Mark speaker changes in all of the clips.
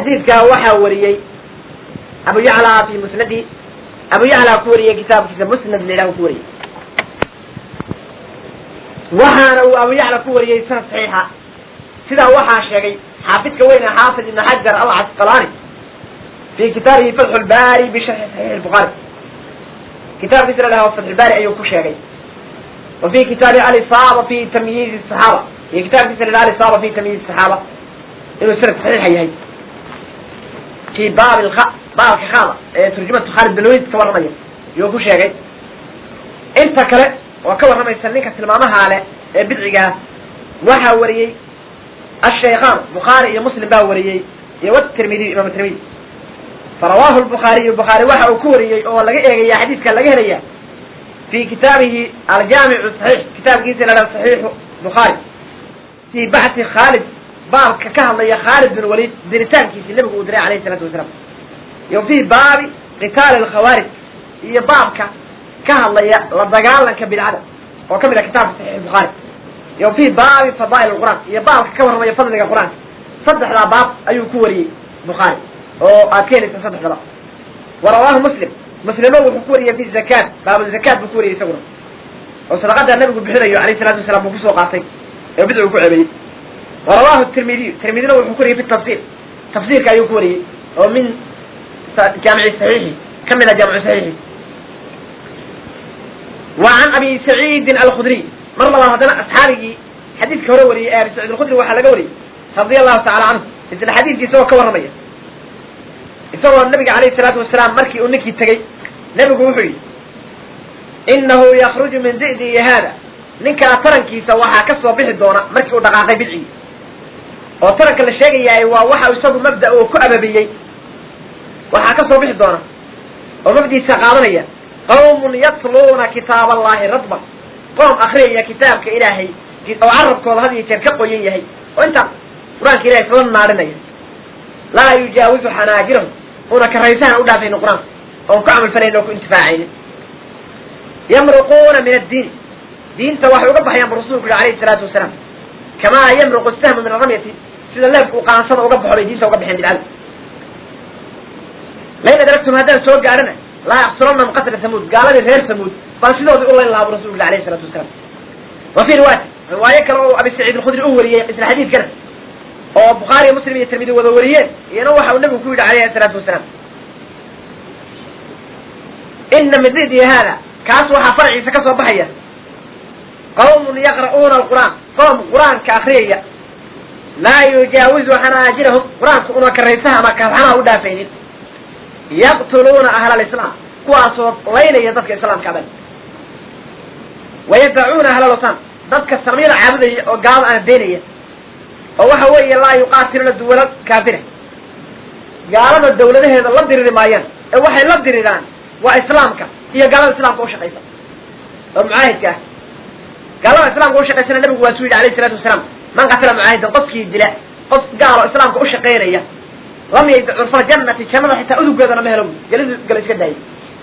Speaker 1: xadiidkaa waxaa wariyey abu yacla fi musnadi abu yacla ku wariyey kitaabkiisa musnad la yidhaha ku wariyey waxaana uu abu yacla ku wariyey sanad saxiixa sidaa waxaa sheegay xaafidka weyne xaafid ibn xajar alcasqalaani fi kitaabihi fatxu lbaari bisharxi saxiix lbukaari kitaabkiisa la dhaha fatxu lbaari ayuu ku sheegay wa fi kitaabi alisaaba fi tamyiizi saxaaba iyo kitaabkiisa la dhaha alisaaba fi tamyiizi saxaaba inuu sanad saxiixa yahay fi baab lka baabka khada ee turjumatu khaalid bin walid ka warramaya yuu ku sheegay inta kale oo ka warramaysa ninka tilmaamaha leh ee bidcigaa waxaa wariyey ashaykhaan bukhaari iyo muslim baa wariyey iyo wtirmidiy imam tirmidi farawaahu lbukhaariyu bukhaari waxa uu ku wariyey oo laga eegaya xadiidka laga helaya fi kitaabihi aljaamicu saxiix kitaabkiisa la dhaha saxiixu bukhaari fi baxthi khaalid baabka ka hadlaya khaalid bin walid diritaankiisi nabigu uu diray alayhi isalaatu wasalaam iyo fi baabi qitaali alkhawaarij iyo baabka ka hadlaya la dagaalanka bidcada oo ka mid ah kitaabka saxiix bukhaari iyo fi baabi fadaa'il alqur'aan iyo baabka ka warramaya fadliga qur-aanka saddexdaa baab ayuu ku wariyey bukhaari oo aad ka helaysa saddexdaba wa rawaahu muslim muslimo wuxuu ku wariyey fi zakaat baabuzakaat buu ku wariyey isaguna oo sadaqada nabigu bixinayo alayh salatu wasalaam buu kusoo qaatay ee bidcigu ku cebeeyey wa rawaahu tirmidiyu tirmidina wuxuu ku wariyey fi tafsir tafsiirka ayuu ku wariyey oo min jaamici saxiixi ka mid a jaamicu saxiixi wa can abi saciidin alkhudriy mar labaad haddana asxaabigii xadiidka hore wariyey ee abi saciid alkhudri waxaa laga wariyey radia allahu tacala canhu isla xadiidkii isagoo ka warramaya isagoo nabiga alayhi salaatu wasalaam markii uu ninkii tegey nebigu wuxuu yidhi inahu yakruju min di'dihi haada ninkaa tarankiisa waxaa ka soo bixi doona markii uu dhaqaaqay bidcigii oo taranka la sheegayaay waa waxa isagu mabda uu ku ababiyey waxaa ka soo bixi doona oo mabdiisa qaadanaya qawmun yatluuna kitaab allahi radban qoom akriyaya kitaabka ilaahay oo carabkooda had iyo jeer ka qoyan yahay oo intaa qur-aanka ilahay isla naarinaya laa yujaawizu xanaajirahum una karaysahan u dhaafaynin qur-aanka oon ku camalfalayn oo ku intifaacaynin yamruquuna min addiin diinta waxay uga baxayaan bu rasulku yihi alayhi salaatu wasalaam kamaa yamruqu sahmu min aramyati sida leebka uu qaansada uga baxo bay diinta uga baxeen bidcada lain adragtum haddaan soo gaadhana laa yaqtulannahum qatla samuud gaaladii reer samuud baan sidoodii u layn lahaa bu rasulku yihi alayhi salatu wasalaam wa fi riwaayati riwaayo kale oo abi saciid alkhudri u wariyey isla xadiidkana oo bukhaariyo muslim iyo tirmidi wada wariyeen iyana waxa uu nabigu ku yidhi alayhi salaatu wasalaam ina min didi haada kaas waxaa farciisa ka soo baxaya qawmun yaqra'uuna alqur'aan qoom qur-aanka akriyaya laa yujaawizu xanaajirahum qur-aanka una karaysaha ama kalxanaha u dhaafaynin yaqtuluuna ahla alislaam kuwaasoo laynaya dadka islaamka aban wayadacuuna ahla lwatan dadka samyada caabudaya oo gaalada ana beenaya oo waxa weeye laa yuqaatiluna duwala kaafira gaalada dawladaheeda la diriri maayaan ee waxay la diriraan waa islaamka iyo gaalada islaamka ushaqaysa oo mucaahidka ah gaalada islaamka ushaqaysana nabigu waa suu yidhi alayhi salatu wasalaam man qatala mucaahidan qofkii dila qof gaalo islaamka ushaqaynaya lam yayda curfa jannati jannada xitaa udugeedana ma helo gelidu gala iska daayay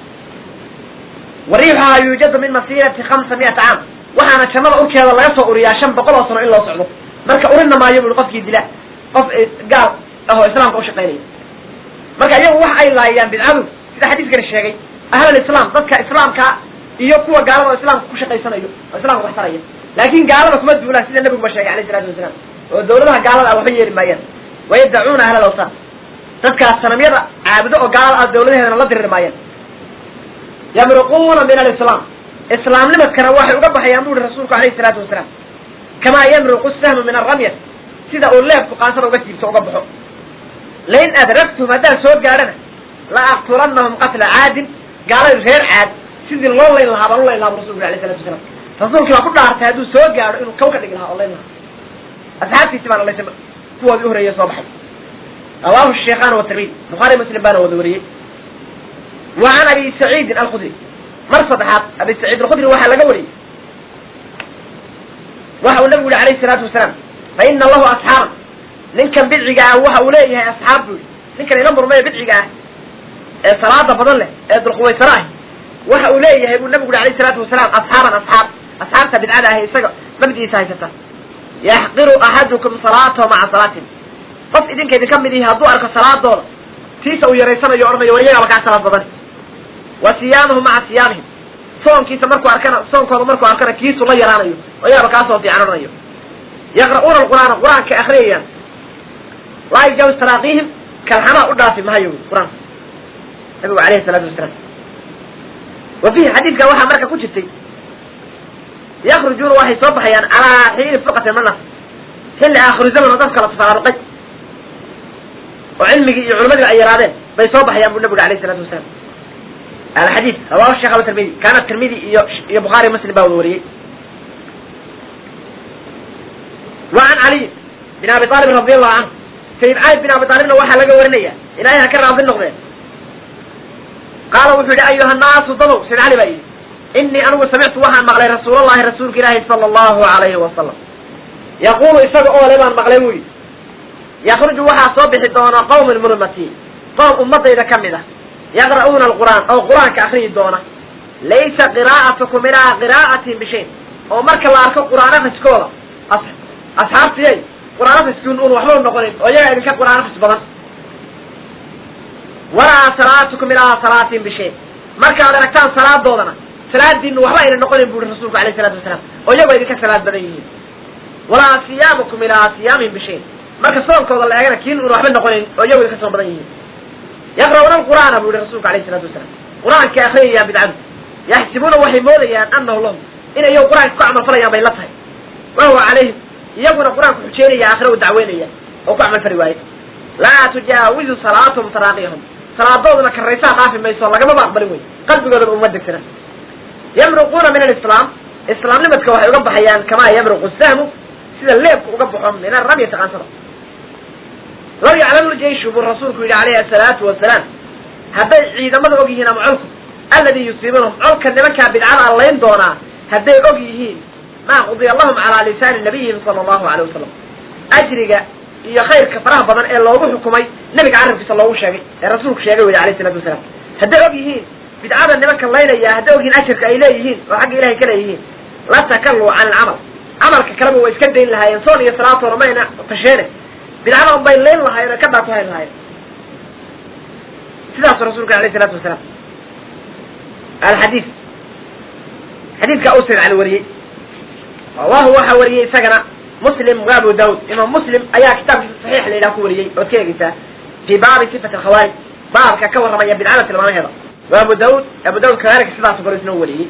Speaker 1: wariixuhaa yuujadu min masiirati khamsa mi'ata caam waxaana jannada urkeeda laga soo uriyaa shan boqol oo sano in loo socdo marka urina maayo bui qofkii dila qof gaal ahoo islaamka ushaqaynaya marka iyagu waxa ay laayaan bidcadu sida xadiiskani sheegay ahlal islaam dadka islaamka iyo kuwa gaalada oo islaamka ku shaqaysanayo oo islamka wax taraya laakin gaalada kuma duulaan sida nabiguba sheegay alayh salatu wasalaam oo dawladaha gaalada ah waxba yeeli maayaan wayadacuuna ahlal awsaan dadkaas sanamyada caabudo oo gaalada ah dawladaheedana la diriri maayaan yamruquuna min alislaam islaamnimadkana waxay uga baxayaan bu uhi rasuulku alayhi salaatu wasalaam kamaa yamruqu sahmu min aramyat sida uu leebku qaansada uga siibto uga baxo lain adragtum haddaan soo gaadhana la aqtulannahum qatla caadin gaaladii reer caad sidii loo layn lahaa baan u layn lahaa bu rasulku alayh salatu wasalaam rasuulkii baa ku dhaartay hadduu soo gaadho inuu kaw ka dhigi lahaa oo layn lahaa asxaabtiisi baana laysa kuwoodii uhoreeye soo baxay rawaahu sheikhan watirmidi bukhaari muslim baana wada wariyey wa can abi saciidin alkhudri mar saddexaad abi saciid alkhudri waxaa laga wariyey waxa uu nabigu yihi alayhi salaatu wasalaam fa ina lahu asxaaban ninkan bidciga ah waxa uu leeyahay asxaab buu yihi ninkan ila murmaya bidciga ah ee salaada badan leh ee dulquwaysaro ah waxa uu leeyahay buu nabigu yihi alayhi salaatu wasalaam asxaaban asxaab asxaabta bidcada ah isaga mabdiisa haysata yaxqiru axadukum salaatahu maca salaatin qof idinka idinka mid ihi hadduu arko salaadooda tiisa uu yaraysanayo odhanayo war iyagaaba kaa salaad badan wa siyaamuhu maca siyaamihim soonkiisa markuu arkana soonkooda markuu arkana kiisu la yaraanayo oo iyagaba kaasoo fiican odhanayo yaqra'uuna alqur'aana qur-aanka akriyayaan laa yujaawis taraaqiihim kalxamaa u dhaafi mahayo qur-aanka nabigu alayhi salaatu wasalaam wa fiihi xadiidka waxaa marka ku jirtay yakrujuuna waxay soo baxayaan calaa xiini furqatin manas xilli aakhiru zaman oo dadka la tafaaruqay oo cilmigii iyo culimadii ay yaraadeen bay soo baxayaan bu nabiga alayh salatu wasalaam alxadiid rawahu sheekh aba tirmidi kaana tirmidi iyo iyo bukhaari muslim baa wada wariyey wa can caliy bin abi aalib radi allahu canhu sayid cali bin abi aalibna waxaa laga warinaya ilaahay ha ka raadi noqdeen qaala wuxuu yihi ayuha naasu dadow sayid cali baa yidhi inii anigu samictu waxaan maqlay rasuulallahi rasuulka ilaahi sala allahu alayhi wasalam yaqulu isaga oo le baan maqlay buu yidhi yakruju waxaa soo bixi doona qawmin min ummati qoom ummadayda ka mid ah yaqra'uuna alqur'aan oo qur-aanka akriyi doona laysa qiraa'atukum ilaa qiraa'atin bishayn oo marka la arko qur'aan akriskooda asxaabtiyay qur'aan akriskiin un waxba u noqonin oo iyaga idinka qur'aan akris badan walaa salaatukum ilaa salaatin bishayn markaad aragtaan salaadoodana salaadiinu waxba ayna noqonin bu uri rasuulku alayh salatu wasalaam oo iyagoo idinka salaad badan yihiin walaa siyaamukum ilaa siyaamin bishayn marka soonkooda la eegana kiin un waxba noqonayn oo iyago idinka soon badan yihiin yaqra'uuna alqur'aana bu yihi rasuulku alayh salatu wasalaam qur-aanka akriyayaan bidcadu yaxsibuuna waxay moodayaan anahu lahum in iyagu qur-aanka ku camal falayaan bay la tahay wahuwa calayhim iyaguna qur-aanku xujeynaya aakhira u dacweynaya oo ku camal fali waaye laa tujaawizu salaatuhum taraaqiyahum salaadooduna karaysaa dhaafi mayso lagamaba aqbalin wey qalbigoodaba uma degsana yamruquuna min alislaam islaamnimadka waxay uga baxayaan kamaa yamruqu sahmu sida leebku uga baxo min aramyati qaansada law yaclamu ljeyshu buu rasuulku yidhi alayhi asalaatu wasalaam hadday ciidamada og yihiin ama colku alladii yusiibunahum colka nimankaa bidcada allayn doonaa hadday og yihiin maa qudiya lahum calaa lisaani nabiyihim sala allahu alay wasalam ajriga iyo khayrka faraha badan ee loogu xukumay nebiga carabkiisa loogu sheegay ee rasuulku sheegay wey alayh salatu wasalaam hadday og yihiin bidcada nimanka laynaya hadday og yihiin ajirka ay leeyihiin oo xagga ilahay ka leeyihiin la takaluu can alcamal camalka kaleba way iska dayn lahaayeen soon iyo salaatoona mayna tasheene bidcada un bay layn lahaayeen oo ka dhaato hayn lahaayeen sidaasu rasuulka alayh salaatu wasalaam alxadiid xadiidka u sayd cali wariyey rawahu waxa wariyey isagana muslim wa abu daud imaam muslim ayaa kitaabkiisa saxiix la yidhaha ku wariyey ood ka eegeysaa fii baabi sifat alkhawaarij baabka ka warramaya bidcada tilmaamaheeda wa abu daud abu daud kadalika sidaasu kale isna wariyey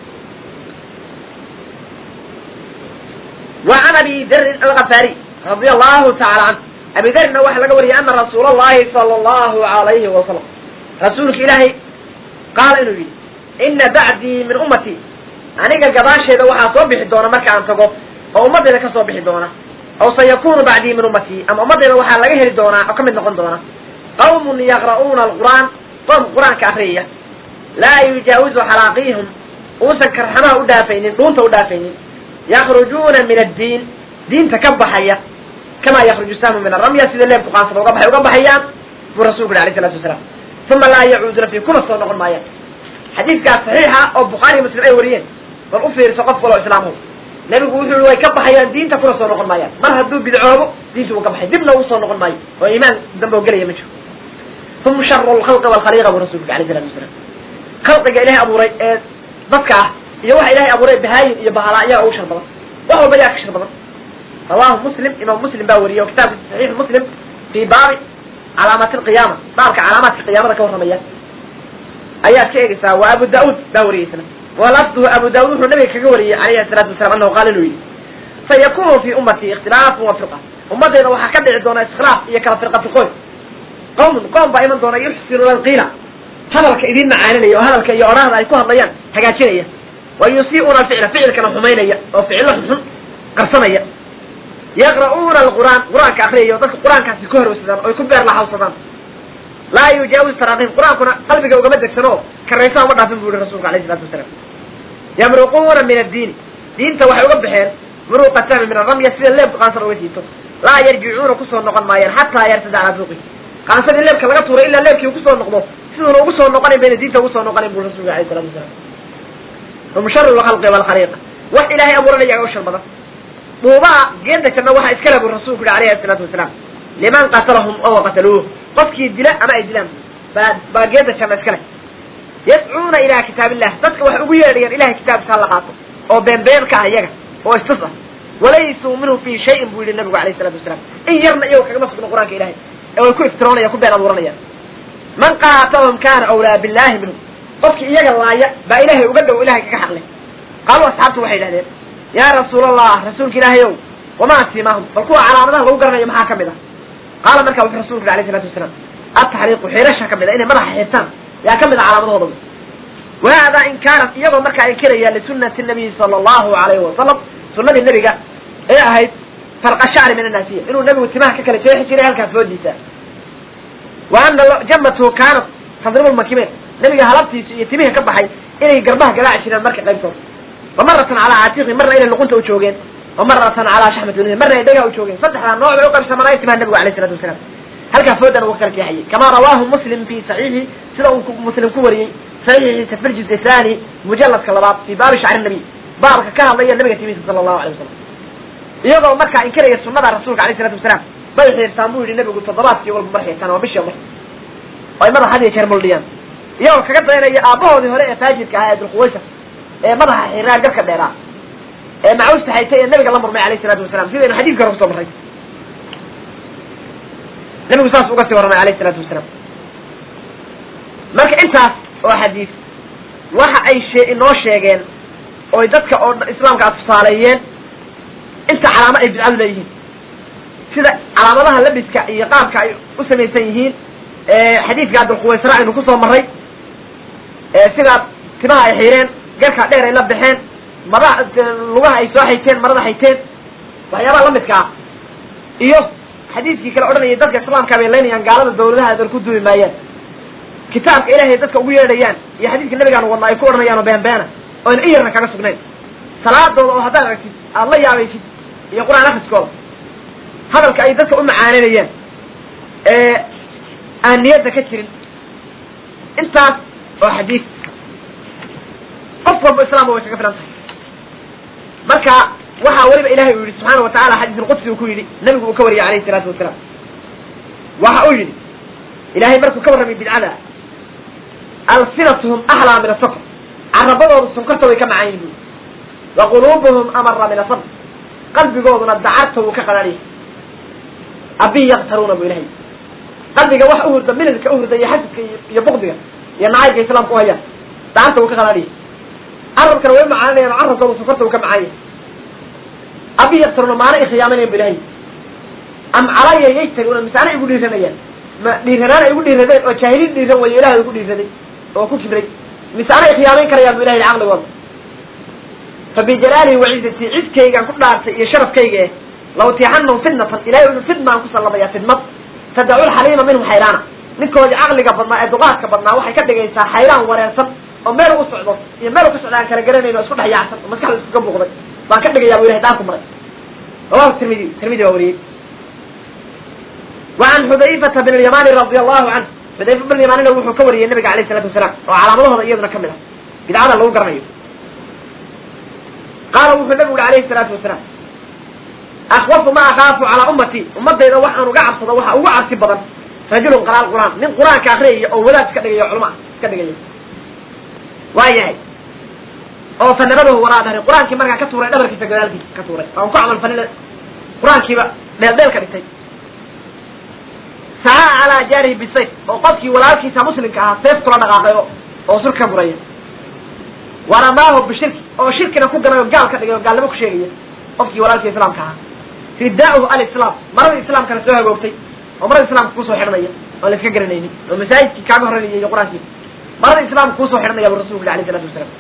Speaker 1: wa can abi darin alkafaari radia allahu taala canhu abi darina waxaa laga wariyay ana rasuul allahi sala allahu alayhi wasalam rasuulka ilaahay qaala inuu yidhi ina bacdii min ummati aniga gadaasheeda waxaa soo bixi doona marka aan tago oo ummadayda ka soo bixi doona aw sayakunu bacdii min ummati ama ummadayda waxaa laga heli doonaa oo ka mid noqon doona qawmun yaqra'uuna alqur'aan qoom qur-aanka akriyaya laa yujaawizu xalaaqihim uusan karxamaha u dhaafaynin dhuunta u dhaafaynin yakrujuuna min addiin diinta ka baxaya kamaa yakruju sahmu min aramya sida leebku qaansada uga baxay uga baxayaan buu rasulku yhi alayh salatu wasalaam uma laa yacuuduna fi kuma soo noqon maayaan xadiidkaas saxiixa oo bukhaariy muslim ay wariyeen bal u fiirso qof kaloo islaamu nebigu wuxuu yihi way ka baxayaan diinta kuna soo noqon maayaan mar hadduu bidcoobo diinta uu ka baxay dibna uu soo noqon maayo oo iimaan dambe oo gelaya ma jiro hum sharu lkhalqi walkhaliiqa buu rasulku yhi alayh salatu wasalaam khalqiga ilahay abuuray ee dadka ah iyo waxa ilahay abuuray bahaayin iyo bahala ayaa ugu shar badan wax walba yaa ka shar badan rawahu muslim imaam muslim baa wariyey oo kitaabkiisa saxiix muslim fii baabi calaamaati alqiyaama baabka calaamaadka qiyaamada ka warramaya ayaad ka eegeysaa waa abu daud baa wariyey isna walafduhu abu daud wuxuu nabiga kaga wariyey alayhi salaatu wasalam anahu qaala inuu yidhi sayakunu fi ummatii ikhtilaafun wa firqa ummaddeeda waxaa ka dhici doona iskhilaaf iyo kala firqa firqooy qawmun qoom baa iman doona yuxsinuuna alqiila hadalka idiin macaaninaya oo hadalka iyo odhahda ay ku hadlayaan hagaajinaya wa yusii'uuna alficla ficilkana xumaynaya oo ficilo xunxun qarsanaya yaqra'uuna alqur'aan qur-aanka akriyaya oo dadka qur-aankaasi ku horweysadaan oy ku beer laxawsadaan laa yujaawiz taraaqihim qur-aankuna qalbiga ugama degsano oo karaysa uma dhaafin bu yihi rasulka alayh salatu wasalaam yamruquuna min addiini diinta waxay uga baxeen muruqa sahmi min aramya sida leebka qaansada uga jiito laa yarjicuuna kusoo noqon maayaan xataa yartada calaa fuuqi qaansadii leebka laga tuuray ilaa leebkii kusoo noqdo siduuna ugu soo noqonayn bayna diinta ugu soo noqonayn bu rasulka alayh salatu wasalaam hum sharu lkhalqi walkhaliiqa wax ilaahay abuuranaya u shar badan dhuubaha geeda janna waxaa iskale bu rasuulku yihi alayhi salaatu wasalaam liman qatalahum oo qataluuh qofkii dila ama ay dilaan baa baa geeda janna iska leh yadcuuna ilaa kitaab illah dadka waxay ugu yeedhayaan ilahay kitaabkiisa hala qaato oo beenbeen ka ah iyaga oo istus ah walaysuu minhu fi shayin buu yihi nabigu alayh isalatu wasalaam in yarna iyago kagama sugno qur-aanka ilahay ee way ku iftiroonaya ku been abuuranayaan man qaatalahum kana awlaa billahi minhu qofkii iyaga laaya baa ilahay uga dhow ilahay kaga xaqlay qaaluu asxaabtu waxay idhahdeen yaa rasuul allah rasuulka ilaahay ow wamaa simaahum bal kuwa calaamadaha lagu garanayo maxaa kamid ah qaala markaa wuxuu rasulku yhi alayh isalatu wasalaam ataxriiqu xirasha kamid a inay madaxa xirtaan yaa kamid a calaamadahooda wahada in kaanat iyagoo markaa inkiraya lisunati nabiyi sala allahu alayhi wasalam sunadii nebiga ee ahayd farqa shacri min annaasiya inuu nebigu timaha ka kala jeexi jiray halkaas foodiisa wa ana jamatu kaanat tadribu lmakimeed nebiga halabtiisa iyo timihii ka baxay inay garbaha garaaci jireen marka qaybtood wa maratan calaa caatiqi marna inay luqunta u joogeen wa maratan calaa shaxmati walihi marna ay dhega u joogeen saddexdaa nooc bay u qaybsamanay timaha nebigu alayh isalatu wasalaam halkaa foodan uga kala jeexayay kamaa rawaahu muslim fi saxiixi sida uu muslim ku wariyey saxiixiisa fi ljuz thani mujaladka labaad fi baabi shacri nabiy baabka ka hadlaya nabiga timihiisa sala allahu alay wasalam iyagoo markaa inkiraya sunada rasuulka alayh isalatu wasalaam bay xiirtaan buu yihi nabigu toddobaadkii walba mar xiirtaan waa bishii mar oo ay madaxa had iyo jeer muldhiyaan iyagoo kaga dayanaya aabahoodii hore ee faajidka ahaa ee dulquwaysa ee madaxa xiraa garka dheeraa ee macuusta haytay ee nabiga la murmay alayh isalaatu wasalam sidaynu xadiidka hore kusoo marray nabigu saas uga sii warramay alayh isalaatu wasalaam marka intaas oo xadiis waxa ay shee inoo sheegeen oy dadka oo islaamka a tusaaleeyeen inta calaamo ay bidcadu leeyihiin sida calaamadaha labiska iyo qaabka ay u samaysan yihiin xadiidka abdulquwaysra aynu kusoo marray sidaa timaha ay xiireen garka dheer ay la baxeen mada lugaha ay soo hayteen marada hayteen waxyaabaha lamidka ah iyo xadiidkii kale odhanayay dadka islaamka bay leynayaan gaalada dawladaha adan ku duuli maayaan kitaabka ilahay dadka ugu yeedhayaan iyo xadiidka nabigaan wadna ay ku odhanayaan oo beenbeena oo ayna in yarna kaga sugnayn salaadooda oo haddaad aragtid aada la yaabaysid iyo qur-aan akriskooda hadalka ay dadka u macaananayaan ee aan niyadda ka jirin intaas oo xadiid qof walba islaamba way kaga filan tahay marka waxaa weliba ilahay uu yidhi subxaana wa tacala xadiis ulqudsi uu ku yidhi nabigu uu ka wariyay alayhi salaatu wasalaam waxa uu yidhi ilahay markuu ka warramay bidcada alsinatuhum axlaa min asafr carabadooda sunkarta way ka macaan yihin bui wa quluubuhum amara min asabr qalbigooduna dacarta wuu ka qadhaadhiyay abi yaktaruuna bu ilahay qalbiga wax uhurda mililka uhurda iyo xasidka iyo bukdiga iyo nacaybka islaamka u hayaan dacarta wuu ka qadhaadhiyay carabkana way macaaninayan oo carabkooda sunkarta wuu ka macaan yahay abi yaktaruuna maana i khiyaaminayan bu ilahay am calaya yaytaruuna misaana igu dhiiranayaan ma dhiiranaan ay igu dhiiradeen oo jaahiliin dhiiran wayo ilahay igu dhiiraday oo ku kibray misaana ay khiyaamayn karayaan bu ilahay caqligooda fa bijalaalihi wacizatii cidkaygaan ku dhaartay iyo sharafkayga eh lawtiixanahum fitnatan ilahay inu fidmaan ku sallamaya fidmad tadacu lxaliima minhum xayraana ninkoodii caqliga badnaa ee duqaadka badnaa waxay ka dhigaysaa xayraan wareersan oo meel u socdo iyo meel u ka socda aan kala garanayn oo isku dhex yaacsan oo maskaxda iskaga buuqday baan ka dhigayaa bu ilahay daarku maray rawahu tirmidi tirmidi baa wariyey وعن xudayfata بن اليمani رadi allahu canه xudayfa بن yamanina wuxuu ka wariyey nabiga alayه الsalatu wasalaam oo calaamadahooda iyaduna kamid ah bidcada lagu garanayo qaala wuxuu nabigu uhi alayhi الsalatu wasalaam akwafu ma akaafu calaa ummati ummadayda waxaan uga cabsado waxa ugu cabsi badan rajulun qaraal qur'aan nin qur-aanka akriyaya oo wadaad iska dhigaya o culma iska dhigaya waa yahay oo fanabadahu waraa dhahri qur-aankii markaa ka tuuray dhabarkiisa gadaalkiisa ka tuuray aan ku camal falina qur-aankiiba dheel dheel ka dhigtay saca calaa jaarihi bisayf oo qofkii walaalkiisa muslimka ahaa seef kula dhaqaaqay oo sur ka guraya waramaahu bishirki oo shirkina ku ganay oo gaal ka dhigay oo gaalnimo ku sheegaya qofkii walaalkii islaamka ahaa ridaahu alislaam maradii islaamkana soo hagoogtay oo marada islaamka kusoo xidhanaya oon la iska garanaynin oo masaajidkii kaaga horreynaya iyo qur-aankii marada islaamka kusoo xidhanaya bu rasulku yhi alayh isalatu wasalaam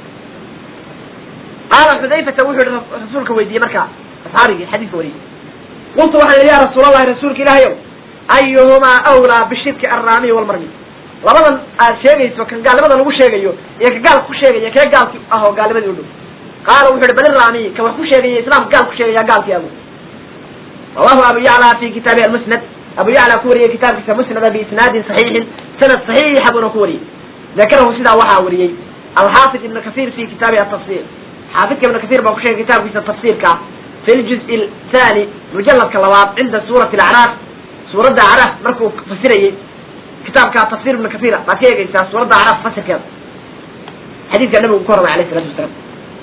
Speaker 1: qaala xudayfata wuxuu yihi rasuulka weydiiyey markaa asxaabigii xadiiska wariyey qultu waxaan yihi ya rasuul allahi rasuulka ilaahay ow ayuhumaa awlaa bishirki arraamiy walmarmi labadan aad sheegayso kan gaalnimada lagu sheegayo iyo ka gaalka ku sheegaya kee gaalki ah oo gaalnimadii u dhow qaala wuxu uhi bal iraamiy ka wax ku sheegaya islaamka gaal ku sheegaya gaalkii agu rawahu abu yacla fi kitaabi almusnad abu yacla ku wariyey kitaabkiisa musnada biisnaadin saxiixin sanad saxiixa buuna ku wariyey dakarahu sidaa waxaa wariyey alxaafid ibn kathir fi kitaabi atafsir xaafidka ibn kathir baa ku sheegay kitaabkiisa tafsirka fi ljuz thani mujaladka labaad cinda suurati alacraaf suuradda acraaf markuu fasirayey kitaabka tafsir ibnu kathira baad ka eegeysaa suuradda acraaf fasirkeeda xadiidka nabigu ku hormay alayh isalatu wasalaam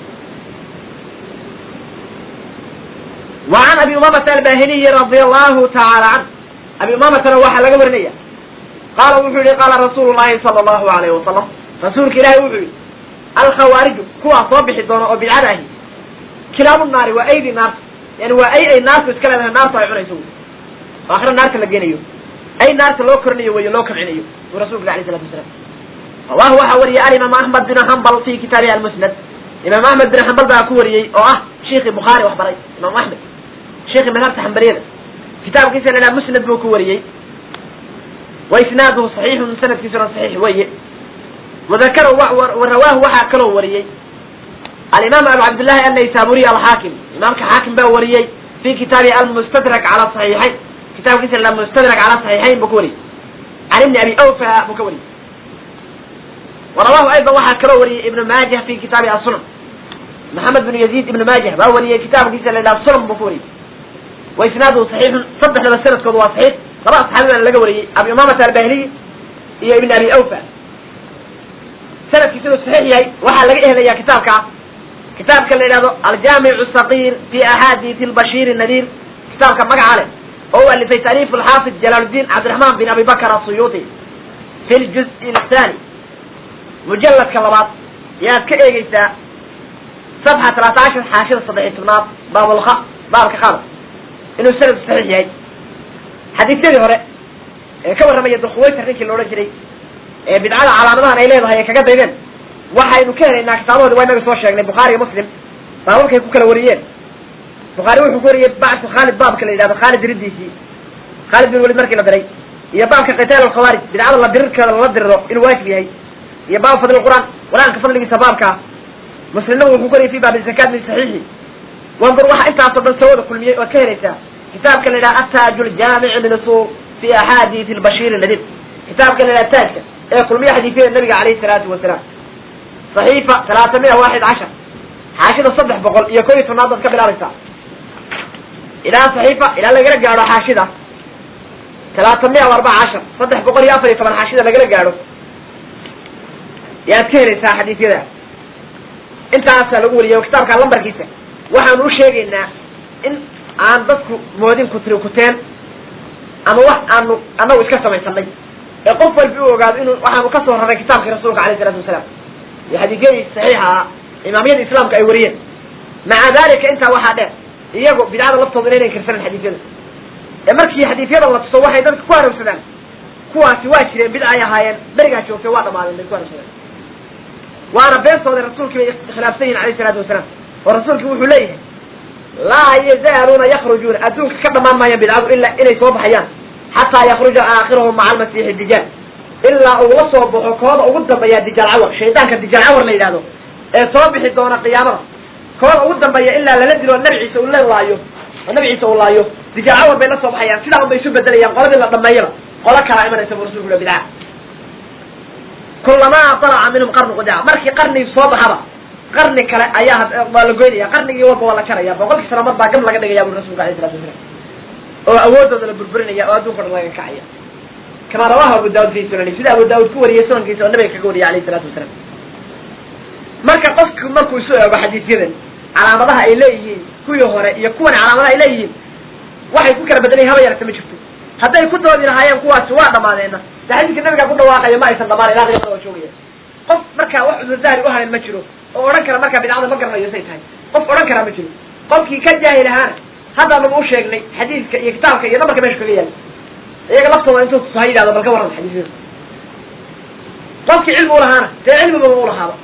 Speaker 1: وعن أبي أمامة الباهلي رضي الله تعالى عنه أبي أمامة وحى لقى ورنية قال وحولي قال رسول الله صلى الله عليه وسلم رسولك إلهي وحولي الخوارج كوا صبح الدون أو بالعده كلام النار وأيدي النار يعني وأي أي ناس يتكلم عن النار طيب عنا يسوي وآخر النار تلقينيو أي نار لو كرنيو ويا لو كرنيو ورسولك عليه الصلاة والسلام الله وحوري الإمام أحمد بن حنبل في كتابه المسند إمام أحمد بن حنبل بقى كوري أو أه شيخ البخاري وحبري إمام أحمد شيخ مذهب حنبلية كتاب كيسا لنا مسند بو كوري وإسناده صحيح من سند كيسا صحيح وي وذكره ورواه وحا كله وريي الإمام أبو عبد الله النيسابوري الحاكم إمام حاكم بقى وريي في كتابه المستدرك على الصحيحين كتاب كيسا لنا مستدرك على الصحيحين بكوري عن ابن أبي أوفى بكوري ورواه أيضا وحا كله وريي ابن ماجه في كتابه السنن محمد بن يزيد ابن ماجه بقى وريي كتاب كيسا لنا السنن بكوري وإسناده صحيح صدح لما السند كود صحيح طبعا صحابي أنا لقى وريي أبي أمامة الباهلي هي ابن أبي أوفى سند كيسا صحيح يهي وحا لقى إهلا يا كتابك كتابك اللي ينادو الجامع الصغير في أحاديث البشير النذير كتابك مقع عليه هو اللي في تأليف الحافظ جلال الدين عبد الرحمن بن أبي بكر السيوطي في الجزء الثاني مجلد كلمات يا كإيجيسا صفحة 13 حاشية صدعي تبنات باب الخ باب الخالص إنه سند صحيح يهي حديث ذي هوري كبر رمي الدخويت الريك اللي ورا جري بدعاء على مدان إليه هي كجد إذن waxaynu ka helaynaa kitaabahooda waa inaga soo sheegnay bukhaari iyo muslim baabalkay ku kala wariyeen bukhaari wuxuu ku wariyey bacsu khaalid baabka la yidhahdo khaalid diridiisii khaalid bin walid markii la diray iyo baabka qitaal alkhawaarij bidcada la dirirkeeda lala diriro inuu waajib yahay iyo baab fadli qur'aan qur-aanka fadligiisa baabkaa muslimna wuxuu ku wariyey fi baabi zakaat min saxiixi wandur waxa intaasoo dhan sawada kulmiyey ood ka helaysaa kitaabka la yidhaha ataaju ljaamici min usul fi axaadiis albashiir nadir kitaabka la yidhaha taajka ee kulmiya xadiifyada nabiga calayhi salaatu wasalaam صحيفة ثلاثمائة واحد عشر حاشدة صدح بقول إيا كوي تناضت قبل أرسا إلى صحيفة إلى لقرق قارو حاشدة ثلاثمائة واربع عشر صدح بقول يا أفري طبعا حاشدة لقرق قارو يا تكيري سا حديث كذا انت أسأل أقول يا كتاب كان لمبر كيسة waxaan u sheegaynaa in aan dadku moodin kutri kuteen ama wax aanu anagu iska samaysanay ee qof walbi u ogaado inuu waxaanu ka soo raray kitaabkii rasuulka alayh salatu wasalaam iyo xadiisyadii saxiixa ah imaamyada islaamka ay wariyeen maca dalika intaa waxaa dheer iyagu bidcada laftooda inaynan kirsanan xadiisyada ee markii xadiisyada la tuso waxay dadka ku hanuunsadaan kuwaasi waa jireen bidca ay ahaayeen berigaa joogtay waa dhamaadeen bay ku hanuunsadeen waana beentooda rasuulkii bay khilaafsan yihin alayh salaatu wasalaam oo rasuulki wuxuu leeyahay laa yazaaluuna yakrujuuna adduunka ka dhamaan maayaan bidcadu ilaa inay soo baxayaan xataa yakruja aakhirahum maca almasiixi dijaal ilaa uu la soo baxo kooda ugu dambeeya dijaal cawar shaydaanka dijaal cawar la yidhahdo ee soo bixi doona qiyaamada kooda ugu dambeeya ilaa lala dilo nabi ciise uu la laayo oo nabi ciise uu laayo dijaal cawar bay la soo baxayaan sidaa un bay isu bedelayaan qoladii la dhameeyaba qolo kalaa imanaysa bu rasulku bidca kulamaa talaca minhum qarnu qudaa markii qarnigi soo baxaba qarni kale ayaa waa la goynaya qarnigii walba waa la jaraya boqolkii sano mar baa gam laga dhigaya bu rasulka alayh salatu wasalaam oo awoodooda la burburinaya oo adduunka dhan laga kacaya kama rawahu abu daud fi sunani sida abu daud ku wariyey sunankiisa oo nabiga kaga wariyay alayh salatu wasalaam marka qofku markuu isu eego xadiisyadan calaamadaha ay leeyihiin kuwii hore iyo kuwan calaamadaha ay leeyihiin waxay ku kala bedelan haba yarata ma jirto hadday ku doodi lahaayeen kuwaasi waa dhamaadeena de xadiiska nabiga ku dhawaaqaya ma aysan dhamaan ilaa qiyamada waa joogaya qof markaa wax cudurdaari uhayn ma jiro oo odhan kara markaa bidcada ma garanayo say tahay qof odhan karaa ma jiro qofkii ka jaahil ahaana hadda nagu u sheegnay xadiiska iyo kitaabka iyo namarka meesha kaga yaala iyaga laftooda intuu tusa ha yidhahdo bal ka warran xadiisyada qofkii cilmi ulahaana dee cilmiba u lahaaba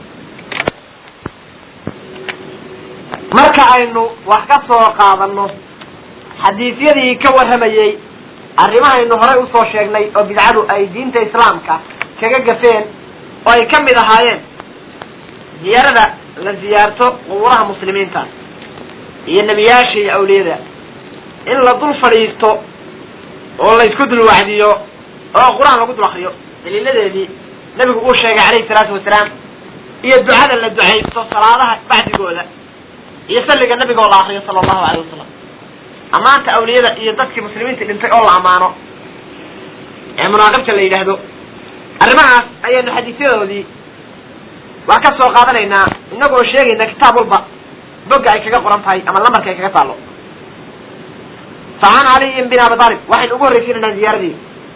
Speaker 1: marka aynu wax ka soo qaadano xadiisyadii ka warramayey arrimahaynu horay usoo sheegnay oo bidcadu ay diinta islaamka kaga gafeen oo ay ka mid ahaayeen ziyaarada la ziyaarto qubuuraha muslimiinta iyo nebiyaasha iyo awliyada in la dul fadhiisto oo la isku dul wacdiyo oo qur-aan lagu dul akriyo daliiladeedii nebigu uu sheegay calayhi salaatu wasalaam iyo ducada la ducaysto salaadaha bacdigooda iyo salliga nabiga oo la akriyo sala allahu alayh wasalam ammaanta awliyada iyo dadkii muslimiinta dhintay oo la ammaano ee munaaqibta la yidhaahdo arrimahaas ayaynu xadiisyadoodii waa ka soo qaadanaynaa inagoo sheegayna kitaab walba bogga ay kaga qoran tahay ama lambarka ay kaga taallo facan caliyin bin abi aalib waxaynu ugu horreysiinaynaa ziyaaradii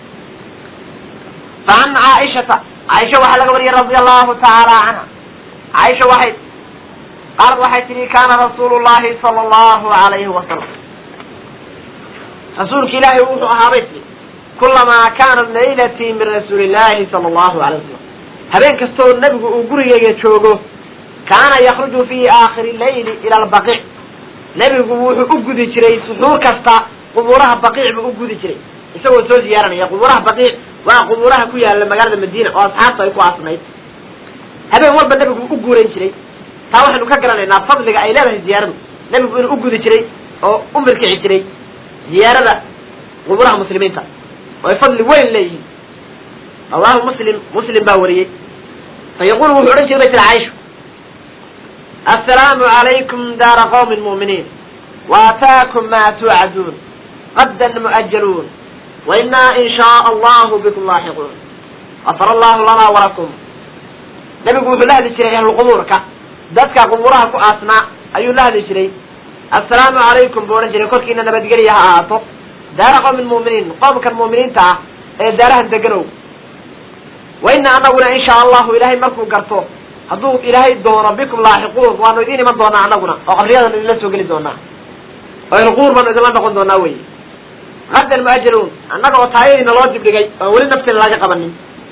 Speaker 1: facan caaishata caaisha waxaa laga wariyay radia allahu tacaala canha caaisha waxay qaalad waxay tihi kaana rasuulu llahi sala allahu alayhi wasalam rasuulka ilaahay wuxuu ahaabay tii kulamaa kaanat laylatii min rasuuli llahi sala allahu alay wasalam habeen kastoo nebigu uu gurigeyga joogo kaana yakruju fi aakhiri leyli ila albaqiic nebigu wuxuu u gudi jiray suxuur kasta qubuuraha baqiic buu u gudi jiray isagoo soo ziyaaranaya qubuuraha baqiic waa qubuuraha ku yaala magaalada madiina oo asxaabta ay ku aasnayd habeen walba nebigu u guurayn jiray taa waxaynu ka garanaynaa fadliga ay leedahay ziyaaradu nebigu inuu u gudi jiray oo u mirkici jiray ziyaarada qubuuraha muslimiinta oo ay fadli weyn leeyihiin allahu muslim muslim baa wariyey fa yaqulu wuxuu odhan jiray bay tiri caaisha assalaamu calaykum daara qawmin mu'miniin waataakum ma tuucaduun qaddan mu'ajaluun wa innaa in shaaa allahu bikum laaxiquun gafara allahu lana walakum nebigu wuxuu la hadli jiray ahlulqubuurka dadka qubuuraha ku aasnaa ayuu la hadli jiray assalaamu calaykum buu odhan jiray korkiina nabadgelya ha ahaato daara qowmin mu'miniin qoomkan mu'miniinta ah ee daarahan deganow wa ina anaguna in shaa allahu ilaahay markuu garto hadduu ilaahay doono bikum laaxiquun waanu idiin iman doonaa anaguna oo qabriyadanu idinla soo geli doonaa oo ilquur baanu idinla noqon doonaa wey qaddan mu'ajaluun annaga oo taayadiina loo dibdhigay oo weli nafteena laga qabanin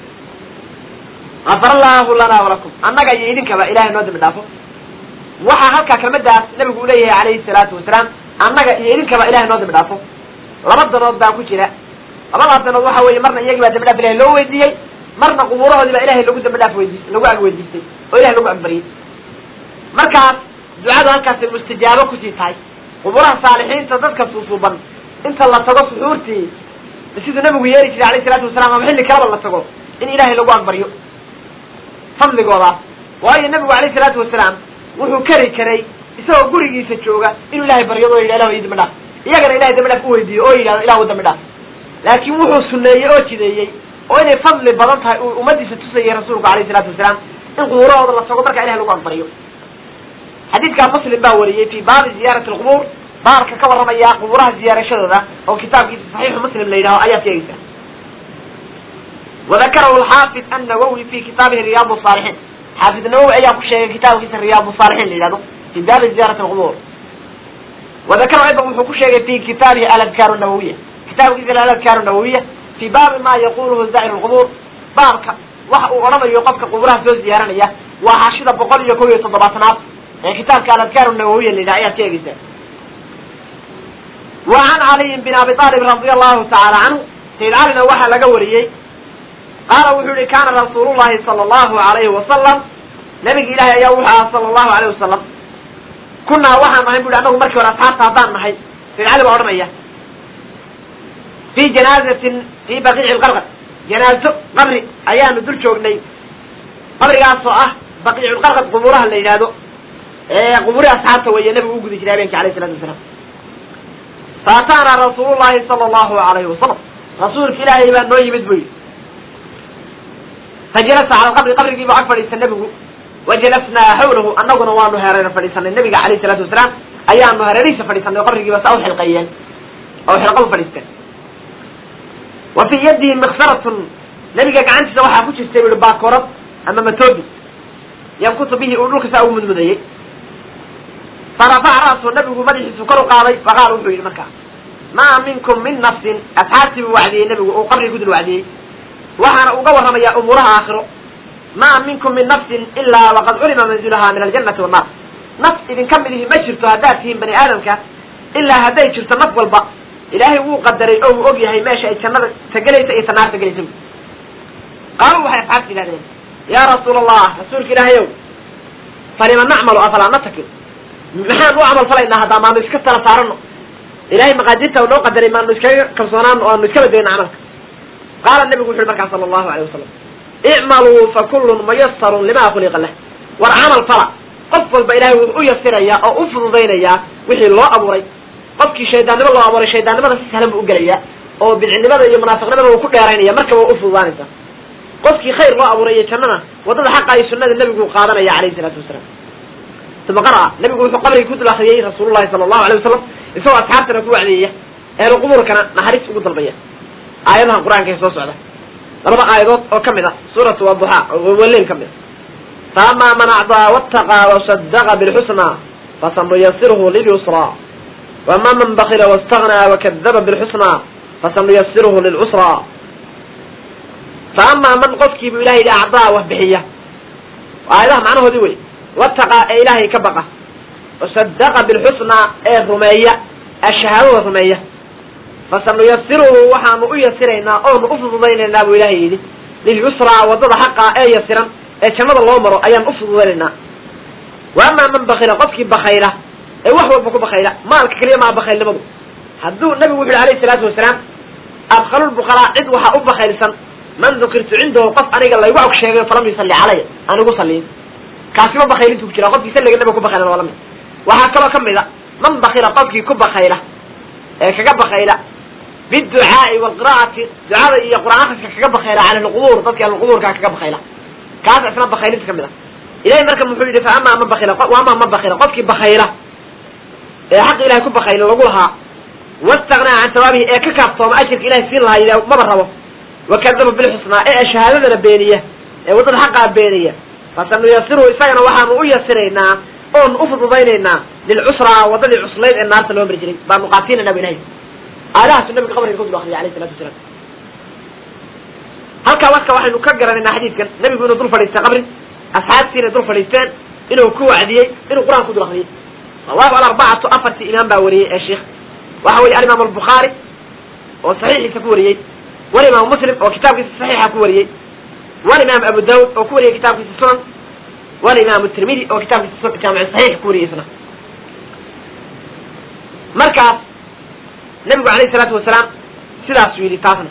Speaker 1: gafar allahu lana walakum annaga iyo idinkaba ilahay noo dambi dhaafo waxaa halkaa kelmadaas nabigu u leeyahay calayhi salaatu wasalaam annaga iyo idinkaba ilahay noo dambi dhaafo laba danood baa ku jira labadaas danood waxa weeye marna iyagii baa dambi dhaaf ilahay loo weydiiyey marna qubuurahoodii baa ilahay lagu dambi dhaaf weydiis lagu ag weydiistay oo ilahay lagu agbariyey markaas ducadu halkaasay mustajaabo kusii tahay qubuuraha saalixiinta dadka suusuuban inta la tago suxuurtii siduu nabigu yeeri jiray alayhi salaatu wasalaam ama xilli kalaba la tago in ilahay lagu agbaryo fadligoodaas waayo nabigu alayhi salaatu wasalaam wuxuu kari karay isagoo gurigiisa jooga inuu ilahay baryado o yidhah ilah ii dambi dhaaf iyagana ilahay dambi dhaaf u weydiiyo oo yidhahdo ilahu dambi dhaaf laakiin wuxuu suneeyey oo jideeyey oo inay fadli badan tahay uu ummadiisa tusayay rasuulku alayhi salaatu wasalaam in qubuurahooda la tago markaa ilahay lagu agbaryo xadiidkaa muslim baa wariyey fi baabi ziyaarati alqubuur baabka ka warramaya qubuuraha ziyaarashadooda oo kitaabkiisa saxiixu muslim la yidhaho ayaad sheegaysa wadakarahu alxaafid annawowi fi kitaabihi riyaad saalixiin xaafid nawowi ayaa ku sheegay kitaabkiisa riyaad saalixiin la yidhahdo fi baabi ziyarati alqubuur wadakarahu aydan wuxuu ku sheegay fi kitaabihi aladkaaru nawawiya kitaabkiisa aladkaaru nawawiya fi baabi ma yaquluhu zaa'ir lqubuur baabka waxa uu odhanayo qofka qubuuraha soo ziyaaranaya waa xashida boqol iyo kow iyo toddobaatanaad ee kitaabka aladkaaru nawawiya la yidhaha ayaad sheegaysa wa can caliyin bin abi aalib radia allahu tacaala canhu sayid calina waxaa laga wariyey qaala wuxuu yihi kaana rasuulu llahi sala allahu alayhi wasalam nabigi ilahi ayaa wuxuu ahaa sala allahu alayh wasalam kunaa waxaan nahay bu yhi anagu markii hore asxaabta haddaan nahay sayid cali baa odhanaya fi janaazatin fi baqiici lqarqad janaazo qabri ayaanu dul joognay qabrigaasoo ah baqiiculqarqad qubuuraha la yidhaahdo ee qubuuri asxaabta weeye nabigu u gudi jiray habeenki alayh salatu wasalaam faataana rasuulu llahi sala allahu alayhi wasalam rasuulka ilaahay baa noo yimid bu yidhi fajalasa cala alqabri qabrigii buu ag fadhiista nebigu wajalasnaa xawlahu annaguna waanu hereer fadhiisanay nabiga alayhi salaatu wasalaam ayaanu hareerihiisa fadhiisanay oo qabrigiiba saa u xilqeeyeen oo xilqa u fadhiisteen wa fii yadihi miksaratun nabiga gacantiisa waxaa ku jirtay ui baakorad ama matoobi yankutu bihi uu dhulka saa ugu mudmudayey farafaca ra'su nabigu madaxiisu kor u qaaday faqaal wuxuu yidhi markaa maa minkum min nafsin asxaabtii buu wacdiyey nebigu uu qabrigi ku dul wacdiyey waxaana uga warramayaa umuuraha aakhiro maa minkum min nafsin ilaa waqad culima manzilaha min aljannati wannaar naf idinka mid ihi ma jirto haddaad tihiin bani aadamka ilaa hadday jirto naf walba ilaahay wuu qadaray oo uu og yahay meesha ay jannada tagelaysa iyo tanaarta gelaysa qaaluu waxay asxaabta yidhahdeen yaa rasuula allah rasuulka ilaahayow falima nacmalu afalaa natakil maxaan u camal falaynaa haddaa maanu iska tala saarano ilahay maqaadirta noo qadaray maanu iskaga kalsoonaano o aanu iska badayno camalka qaala nabigu wuxu uhi markaa sala allahu alayh wasalam icmaluu fa kullun muyasarun lima khuliqa lah war camal fala qof walba ilahay wuxuu u yasirayaa oo u fududaynayaa wixii loo abuuray qofkii shaydaannimo loo abuuray shaydaannimada si sahlan buu u gelaya oo bidcinimada iyo munaafiqnimada uu ku dheeraynaya markaba u fududaanaysa qofkii khayr loo abuuray iyo jannana waddada xaqa iyo sunnada nebigu qaadanaya calayhi salaatu wasalaam uma qara'a nebigu wuxuu qabriga ku dul akriyey rasuulullahi sala allahu alay wasalam isagoo asxaabtana ku wacdeeya ehlu qubuurkana naxariis ugu dalbaya aayadaha qur-aanka ee soo socda labada aayadood oo ka mid a suuratu waduxa oo waleyn ka mid a faamaa man acdaa wattaqaa wasadaqa bilxusnaa fasanuyasiruhu lilyusraa wama man bakila wastagnaa wakadaba bilxusnaa fasanuyasiruhu lilcusraa faamaa man qofkii buu ilahay yidhi acdaa wax bixiya aayadaha macnahoodii wey wataqaa ee ilaahay ka baqa wasadaqa bilxusnaa ee rumeeya ee shahaadada rumeeya fasanuyasiruhu waxaanu u yasiraynaa oonu u fududaynaynaa buu ilaahay yidhi lilyusraa waddada xaqa ee yasiran ee jannada loo maro ayaan u fududaynaynaa wa amaa man bakila qofkii bakayla ee wax walba ku bakayla maalka keliya maa bakaylnimadu hadduu nabigu wuxu yhi alayhi salaatu wasalaam adkhalulbukalaa cid waxaa u bakaylsan man dukirtu cindahu qof aniga laygu og sheegay falam yusalli calaya aan igu salliin kaasima bakaylintu ku jira qofkii salliga nabiga ku bakaylan waa lamid waxaa kaloo ka mid a man bakila qofkii ku bakayla ee kaga bakayla biducaai walqira'ati ducada iyo qur'aan akriska kaga bakayla cala alqubuur dadki ahlulqubuurka kaga bakayla kaas isna bakaylinta ka mid a ilahay marka muxuu yidhi fa amaa man bakila amaa man bakila qofkii bakayla ee xaq ilahay ku bakayla lagu lahaa wastagnaa can sawaabihi ee ka kaaftooma ajirka ilahay siin lahaa yidha maba rabo wakadaba bilxusnaa ee shahaadadana beeniya ee waddada xaqaa beeniya fasanuyasiruhu isagana waxaanu u yasiraynaa oonu u fududaynaynaa lilcusraa waddadii cuslayd ee naarta loo mari jiray baanu qaatiinayna bu ilahay aayadahaasu nabiga qabriga ku dul akriyay alayh salatu wasalaam halkaa marka waxaynu ka garanaynaa xadiidkan nebigu inuu dul fadhiistay qabri asxaabtiina dul fadhiisteen inuu ku wacdiyey inuu qur-aan ku dul akriyey rawahu alarbacatu afartii imaam baa wariyey ee sheikh waxa weye alimaam albukhaari oo saxiixiisa ku wariyey walimaam muslim oo kitaabkiisa saxiixa ku wariyey walimaam abu daud oo ku wariyey kitaabkiisa sunan walimaam tirmidi oo kitaabkiisa jaamic saxiix ku wariyey isna markaas nebigu alayhi salaatu wasalaam sidaasuu yidhi taasna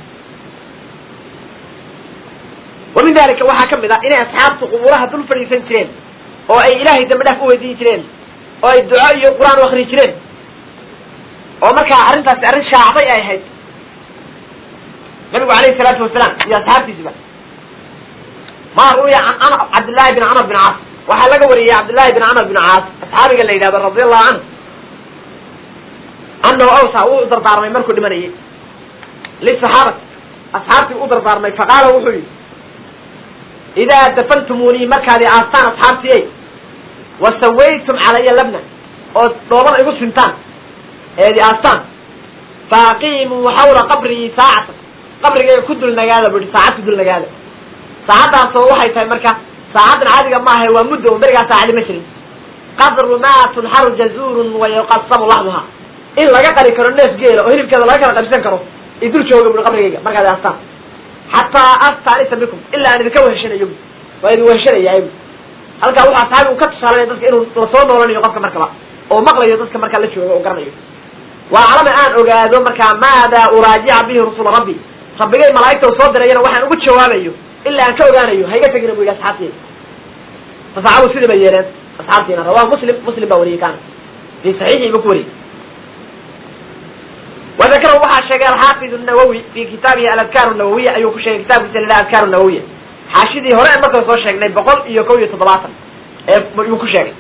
Speaker 1: wa min dalika waxaa ka mid ah inay asxaabtu qubuuraha dul fadhiisan jireen oo ay ilaahay dambi dhaaf u weydiin jireen oo ay duco iyo qur-aan u akri jireen oo markaa arrintaasi arrin shaacday ay ahayd nabigu alayhi salaatu wasalaam iyo asxaabtiisiba ma ru'ya can cabdillahi bin camr bin caas waxaa laga wariyey cabdillahi bin camr bin caas asxaabiga la yidhahdo radi allahu canhu anahu awsa wuu dardaarmay markuu dhimanayay lisaxaabati asxaabtii u dardaarmay faqaala wuxuu yidhi idaa dafantumunii markaad i aastaan asxaabtiyey wa sawaytum calaya labna oo dhoobana igu sintaan eed i aastaan faaqiimuu xawla qabrii saacatan qabrigayga ku dul nagaada bu ihi saacad ku dul nagaada saacaddaasoo waxay tahay marka saacaddan caadiga maaha waa muddo o berigaa saacadi ma jirin qadru maa tunxaru jazuurun wa yuqasamu laxmuha in laga qari karo neef geela oo hilibkeeda laga kala qabsan karo i dul jooga bui qabrigayga markaad i aastaan xataa astanisa bikum ilaa aan idinka weheshanayo waa idin weheshanaya halkaa wuxuu asxaabigu ka tusaalanaya dadka inuu lasoo noolanayo qofka markaba oo maqlayo dadka markaa la jooga oo garanayo waa calama aan ogaado markaa maada uraajica bihi rusula rabbi rabbigay malaa'igta u soo dirayana waxaan ugu jawaabayo ilaa aan ka ogaanayo hayga tegina bu yidhi asxaabteyda fasaxabu sidii bay yeeleen asxaabtiina rawahu muslim muslim baa wariyey kaana fi saxiixii buu ku wariyey wadakara waxaa sheegay alxaafid nawowi fi kitaabihi aladkaar nawawiya ayuu ku sheegay kitaabkiisa la yidhaha adkaar nawawiya xaashidii hore aan markale soo sheegnay boqol iyo kow iyo toddobaatan ee yuu ku sheegay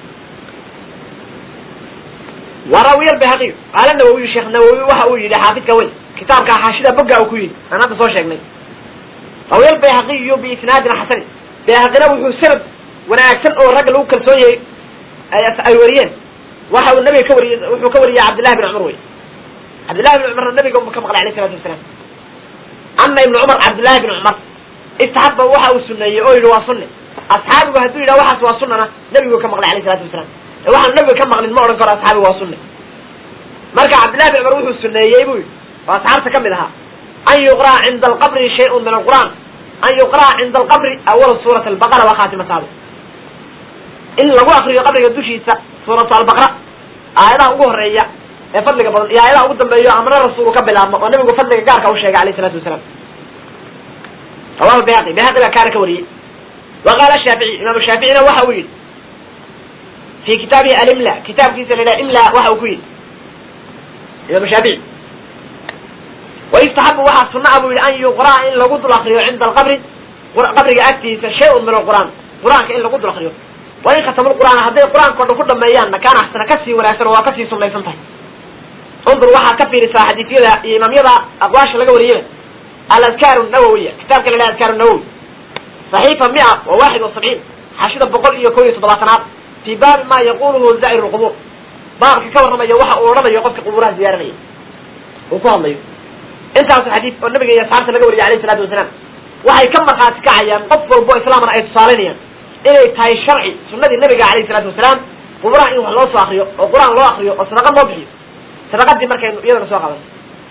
Speaker 1: warawiya albayhaqiy qaala nawawiyu sheekh nawowi waxa uu yidhi xaafidka weyn kitaabka xaashida bogga uu ku yidhi aan hadda soo sheegnay rawiya albayhaqiyu biisnaadin xasanin bayhaqina wuxuu sanad wanaagsan oo ragga lagu kalsoon yahay ay wariyeen waxa uu nabiga ka wariyey wuxuu ka wariyey cabdillahi bin cumar wey cabdillahi bin cumarna nabiga ka maqlay alayh salatu wasalaam ana ibnu cumar cabdillahi bin cumar istaxaba waxa uu suneeyey oo yidhi waa sunne asxaabigu hadduu yidhaha waxaas waa sunana nabigu ka maqlay alayh salatu wasalaam waxaan nabiga ka maqlin ma odhan karo asxaabigu waa sunne marka cabdillahi bin cumar wuxuu suneeyey buu yidhi oo asxaabta ka mid ahaa an yuqra'a cinda alqabri shayun min alqur'an an yuqra'a cinda alqabri awala suurat albaqara wa khaatimataaba in lagu akriyo qabriga dushiisa suuratu albaqra aayadaha ugu horeeya ee fadliga badan iyo aayadaha ugu dambeeyo amna rasuulu ka bilaabmo oo nabigu fadliga gaarka u sheegay alayh salatu wasalaam rawahu bayhaqi bayhaqi baa kaana ka wariyey wa qaala shaafici imaamu shaaficina waxa uu yidhi fi kitaabihi alimla kitaabkiisa la yidhaha imla waxa uu ku yidhi imaam shaafici wayustaxabu waxaa sunaa buu yihi an yuqraa in lagu dul akriyo cinda alqabri qabriga agtiisa shay-un min alqur'aan qur-aanka in lagu dul akriyo wain khatamu lqur'aan hadday qur-aanka o dhan ku dhameeyaanna kaana axsana kasii wanaagsan oo waa kasii sunaysan tahay undur waxaad ka fiirisaa xadiisyada iyo imaamyada aqwaasha laga wariyeyba aladkaar nawowiya kitaabka la yhaha adkaar nawowi saxiifa mia wa waaxid wa sabciin xashida boqol iyo kow iyo toddobaatanaad fii baabi ma yaquluhu zaa'ir lqubuur baabka ka warramaya waxa uu odhanayo qofka qubuuraha ziyaaranaya uu ku hadlayo intaasu xadiis oo nabiga iyo asxaabta laga wariyay alayh isalaatu wasalaam waxay ka markhaati kacayaan qof walbo islaamana ay tusaalaynayaan inay tahay sharci sunadii nabiga alayh isalaatu wasalaam quburaha in wax loo soo akriyo oo qur-aan loo akriyo oo sadaqa loo bixiyo sadaqadii markaynu iyadana soo qadan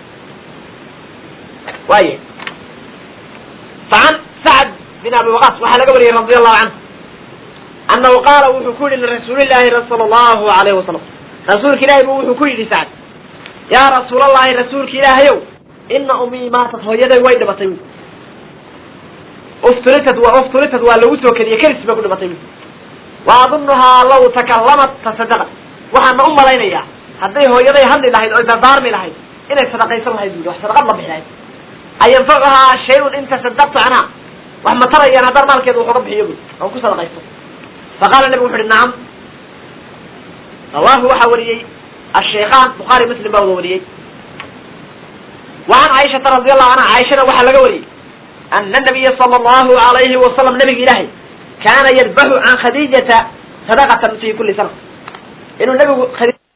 Speaker 1: waaya facan sacd bin abi waqas waxaa laga wariyey radi allahu canhu annahu qaala wuxuu ku yihi lirasuulillahi sala allahu alayhi wasalam rasuulka ilahi bu wuxuu ku yidhi sacd yaa rasuulallahi rasuulka ilaahayow ina umii maatat hooyaday way dhimatay ufturitad wa ufturitad waa lagu soo kediye kelis bay ku dhimatay wa adunuhaa law takallamat tasadaqat waxaana u malaynayaa hadday hooyaday hadli lahayd oy dardaarmi lahayd inay sadaqaysan lahayd bui wax sadaqad la bixi lahayd ayanfacuhaa shay-un in tasadaqtu canha wax ma tarayaan haddaan maalkeeda wax uga bixiyo bui oo ku sadaqaysto faqala nabigu wuxu uhi nacam rawahu waxaa wariyey ashaykhaan bukhaari muslim baa wada wariyey وعن عائشة رضي الله عنها عائشة وحا لga wariyey أن النبي صلى الله عليه وسلم نبga ilahy كاna يذبح عن khadيجةa صدقة في kuli سنة inuu nbigu